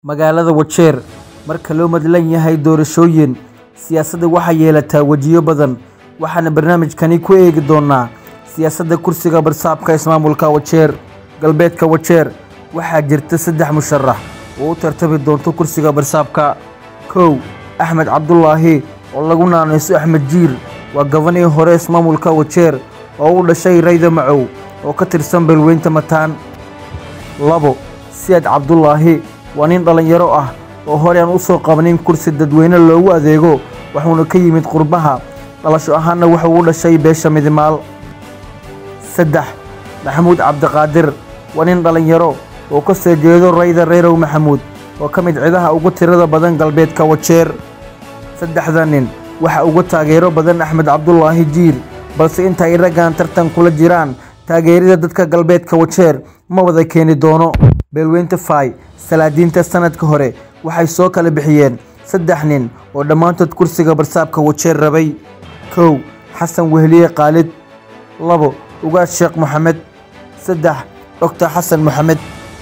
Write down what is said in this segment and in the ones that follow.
magaalada wajeer marka loo madlan yahay doorashooyin siyaasadda waxaa yeelataa wejiyo badan waxaana barnaamijkani ku eegi doonaa siyaasadda kursiga barsaabka ismaamulka wajeer galbeedka wajeer waxaa jirta saddex musharax oo u tartami doonto kursiga barsaabka kow axmed cabdulaahi oo lagu naanayso axmed jiir waa gabanihii hore ismaamulka wajeer oo u dhashay rayda macow oo ka tirsan beelweynta mataan labo siyaad cabdulaahi waa nin dhallinyaro ah oo hore aan u soo qabanin kursi dadweyne loogu adeego wuxuuna ka yimid qurbaha dhalasho ahaanna wuxuu u dhashay beesha midimaal saddex maxamuud cabdiqaadir waa nin dhallinyaro oo ka soo jeedo rayda reyrow maxamuud oo ka mid cidaha ugu tirada badan galbeedka wajeer saddexda nin waxa uga taageero badan axmed cabdulaahi jiir balse inta ay raggan tartan kula jiraan taageerida dadka galbeedka wajeer ma wada keeni doono beelweynta fay salaadiinta sanadka hore waxay soo kala bixiyeen saddex nin oo dhammaantood kursiga barsaabka wajeer rabay kow xasan wehliye khaalid labo ugaas sheekh moxamed saddex doctor xasan moxamed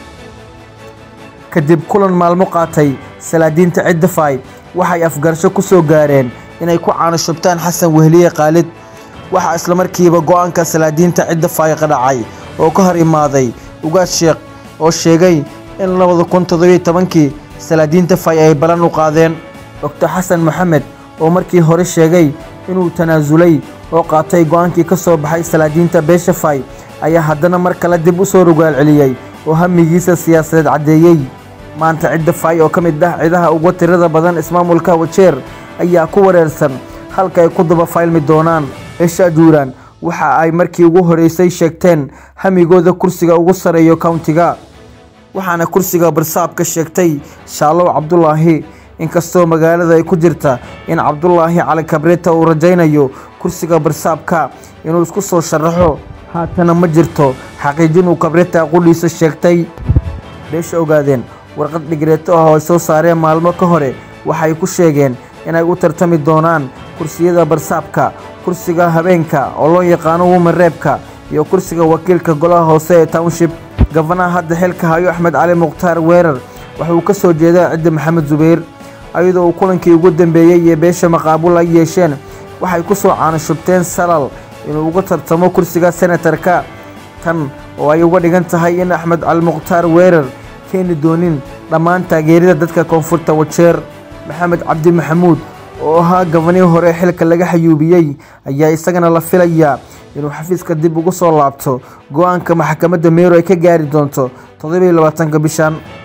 kadib kulan maalmo qaatay salaadiinta cidda fay waxay afgarasho ku soo gaareen inay ku caanoshubtaan xasan wehliye khaalid waxaa islamarkiiba go'aanka salaadiinta cidda faayiqa dhacay oo ka hor imaaday ugaas sheekh oo sheegay in labada kun toddobiyo tobankii salaadiinta fay ay balan u qaadeen doctor xasan moxamed oo markii hore sheegay inuu tanaasulay oo qaatay go'aankii ka soo baxay salaadiinta beesha fay ayaa haddana mar kale dib u soo rogaal celiyey oo hamigiisa siyaasadeed caddeeyey maanta cidda fay oo ka mid ah cidaha uga tirada badan ismaamulka wajeer ayaa ku wareersan halka ay ku daba faylmi doonaan beesha juuraan waxa ay markii ugu horeysay sheegteen hamigooda kursiga ugu sareeyo kowntiga waxaana kursiga barsaabka sheegtay shaalow cabdulaahi inkastoo magaalada ay ku jirta in cabdulaahi cali kabreta uu rajaynayo kursiga barsaabka inuu isku soo sharaxo haatana ma jirto xaqiijin uu kabreta qudhiisa sheegtay beesha ogaadeen warqad dhigreeto ah oo ay soo saareen maalmo ka hore waxay ku sheegeen inay u tartami doonaan kursiyada barsaabka kursiga habeenka oo loo yaqaano wumareebka iyo kursiga wakiilka golaha hoose ee township gafanaha hadda xilka hayo axmed cali mukhtaar weerar waxauu ka soo jeedaa cidda maxamed zubayr ayadoo uu kulankii ugu dambeeyey iyo beesha maqaabul ay yeesheen waxay ku soo caanoshubteen salal inuu uga tartamo kursiga senatarka tan oo ay uga dhigan tahay in axmed cali mukhtaar weerar keeni doonin dhammaan taageerida dadka koonfurta wajeer maxamed cabdi maxamuud oo ahaa gabanihii hore xilka laga xayuubiyey ayaa isagana la filayaa inuu xafiiska dib ugu soo laabto go-aanka maxkamadda meero ay ka gaari doonto toddobiyo labaatanka bishan